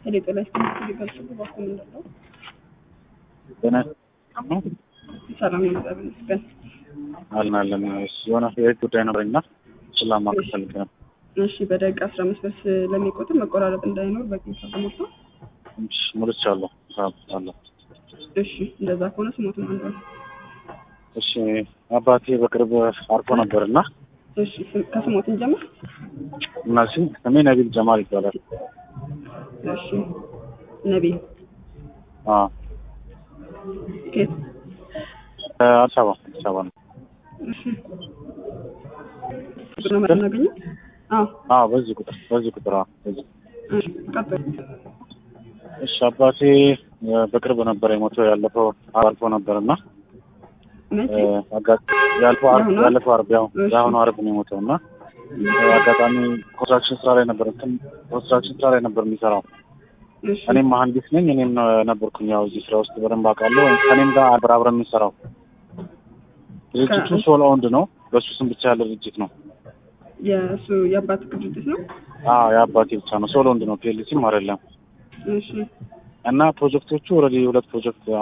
ሄሌጦ ላይ ስምት ሊገልጽ ባኩ ምንድን ነው? ጤና ሰላም ነው፣ እግዚአብሔር ይመስገን። አለን አለን። የሆነ የህግ ጉዳይ ነበረኝና እሱን ላማክር ፈልጌ ነው። እሺ፣ በደቂቃ አስራ አምስት በስ ለሚቆጥር መቆራረጥ እንዳይኖር በቂ ተሞልቶ። እሺ፣ ሙልቻለሁ አለሁ። እሺ፣ እንደዛ ከሆነ ስሞትም አንዱ ነው። እሺ፣ አባቴ በቅርብ አርፎ ነበርና እሺ፣ ስም- ከስሞትን ጀምር። እና ስም ስሜ ነቢል ጀማል ይባላል። እሺ፣ ነቢይ አዎ ኬት? አዲስ አበባ አዲስ አበባ ነው። እሺ፣ ቁጥር ነው የምናገኘው? አዎ፣ አዎ በዚህ ቁጥር በዚህ ቁጥር አዎ በዚህ እሺ፣ ቀጥል። እሺ አባቴ እ፣ በቅርብ ነበር የሞተው ያለፈው አልፎ ነበርና መቼ? ያለፈው አርብ የአሁኑ? ያለፈው አርብ ያው እሺ። የአሁኑ አርብ ነው የሞተው እና እ፣ አጋጣሚ ኮንስትራክሽን ስራ ላይ ነበር እንትን ኮንስትራክሽን ስራ ላይ ነበር የሚሰራው። እሺ፣ እኔም መሀንዲስ ነኝ። እኔም እ፣ ነበርኩኝ ያው እዚህ ስራ ውስጥ በደንብ አውቃለሁ። ከእኔም ጋር አብረ አብረን የምንሰራው ድርጅቱ ከ- ሶል ኦውንድ ነው። በሱ ስም ብቻ ያለ ድርጅት ነው። የእሱ የአባት ድርጅት ነው። አዎ የአባቴ ብቻ ነው። ሶል ኦውንድ ነው። ፒኤልሲም አይደለም። እሺ፣ እና ፕሮጀክቶቹ ኦልሬዲ ሁለት ፕሮጀክት